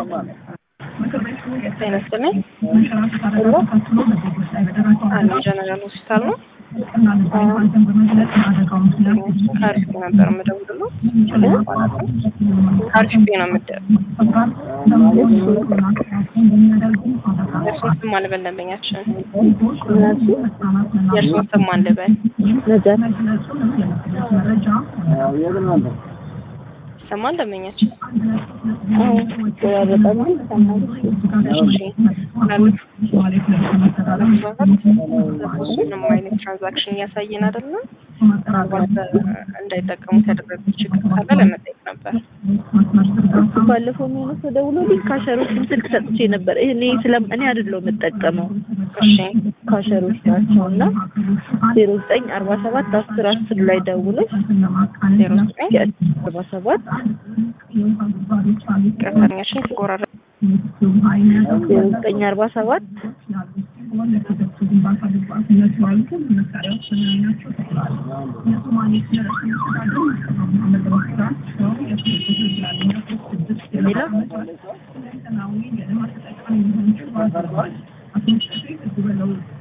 ጤና ይስጥልኝ። አለ ጀነራል ሆስፒታል ነው። ከአሪፍ ነበር የምደውልለው። ከአሪፍ ነው የምደ- የእርሱን ስም አልበል ደንበኛችን የእርሱን ስም አልበል ይሰማል ደንበኛችን እሺ ምንም አይነት ትራንዛክሽን እያሳየን አይደለም። ምናልባት እንዳይጠቀሙት ያደረጉት ችግር ካለ ለመጠየቅ ነበር። ባለፈው የሆነ ሰው ደውሎልኝ ካሸሮችን ስልክ ሰጥቼ ነበር። እኔ ስለም እኔ አይደለሁም የምጠቀመው እሺ ካሸሮች ናቸው እና ዜሮ ዘጠኝ አርባ ሰባት አስር አስር ላይ ደውለሽ ዜሮ ዘጠኝ አርባ ሰባት ቀጠኛችን ሲጎራረ ዜሮ ዘጠኝ አርባ ሰባት ሌላ